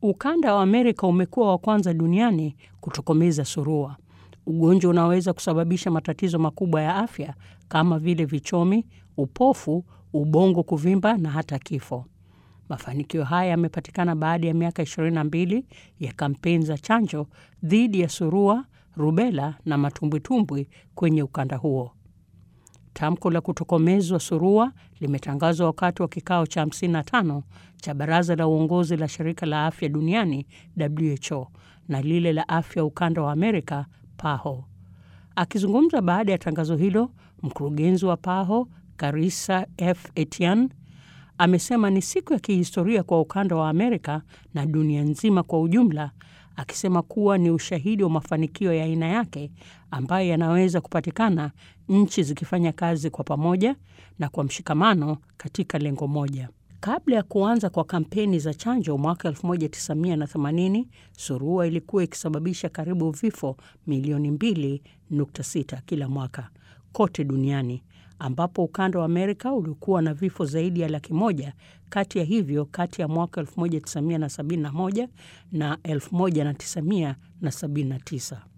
Ukanda wa Amerika umekuwa wa kwanza duniani kutokomeza surua, ugonjwa unaweza kusababisha matatizo makubwa ya afya kama vile vichomi, upofu, ubongo kuvimba na hata kifo. Mafanikio haya yamepatikana baada ya miaka 22 ya kampeni za chanjo dhidi ya surua, rubela na matumbwitumbwi kwenye ukanda huo. Tamko la kutokomezwa surua limetangazwa wakati wa kikao cha 55 cha baraza la uongozi la shirika la afya duniani WHO na lile la afya ukanda wa Amerika PAHO. Akizungumza baada ya tangazo hilo, mkurugenzi wa PAHO Karissa F Etienne amesema ni siku ya kihistoria kwa ukanda wa Amerika na dunia nzima kwa ujumla, akisema kuwa ni ushahidi wa mafanikio ya aina yake ambayo yanaweza kupatikana nchi zikifanya kazi kwa pamoja na kwa mshikamano katika lengo moja. Kabla ya kuanza kwa kampeni za chanjo mwaka 1980, surua ilikuwa ikisababisha karibu vifo milioni 2.6 kila mwaka kote duniani ambapo ukanda wa Amerika ulikuwa na vifo zaidi ya laki moja kati ya hivyo kati ya mwaka 1971 na 1979.